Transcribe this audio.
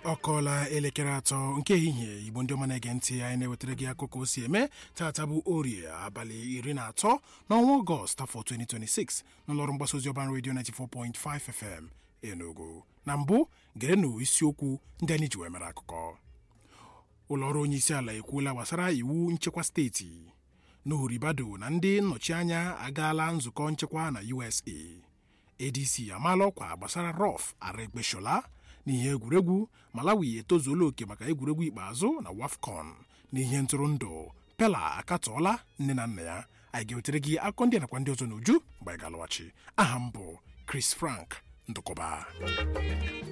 ọ kọọla elekere atọ nke ehihie igbo ndị ọma na-ege ntị anyị na-ewetara gị akụkọ o si eme taata bụ orie abalị iri na atọ n'ọnwa ọgọst afọ 2026 n'ụlọọrụ mgbasa ozi ọban redio 94.5 fm enugu na mbụ gerenụ isiokwu ndị anyị ji wee mere akụkọ ụlọọrụ onye isi ala ekwuola gbasara iwu nchekwa steeti nuhu ribado na ndị nnọchianya agaala nzukọ nchekwa na usa adc amaala ọkwa gbasara rọf aregbesola n'ihe egwuregwu malawi etozuola oke maka egwuregwu ikpeazụ na wafcon n'ihe ntụrụndụ pela akatọọla nne na nna ya anyị ga-ewetere gị akụkọ ndị nakwa ndị ọzọ n'uju mgbe anyị ga-alọghachi aha m bụ chris frank ndụkọba